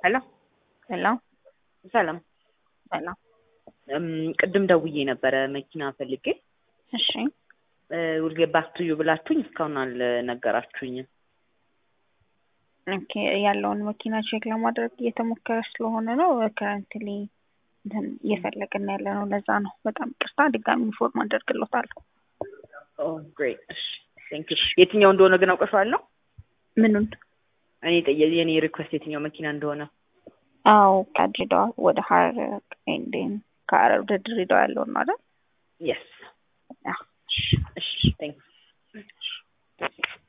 ሄሎ ሄሎ ሰላም። ሰላም። እም፣ ቅድም ደውዬ ነበረ መኪና ፈልጌ እሺ ውልጌ ባክቱዩ ብላችሁኝ እስካሁን አልነገራችሁኝም። ኦኬ ያለውን መኪና ቼክ ለማድረግ እየተሞከረ ስለሆነ ነው። ከረንትሊ እንትን እየፈለግን ያለ ነው። ለዛ ነው። በጣም ቅርታ ድጋሚ ኢንፎርም አደርግሎታለሁ። ኦ ግሬት። እሺ ቴንክ ዩ። የትኛው እንደሆነ ግን አውቀሻለሁ? ምኑን? እኔ ጠየ- የኔ ሪኩዌስት የትኛው መኪና እንደሆነ አዎ ከድሬዳዋ ወደ ሀረር ኤንዴን ከሀረር ወደ ድሬዳዋ ያለውን ነው አይደል? የስ አዎ። እሺ ቴንክ ዩ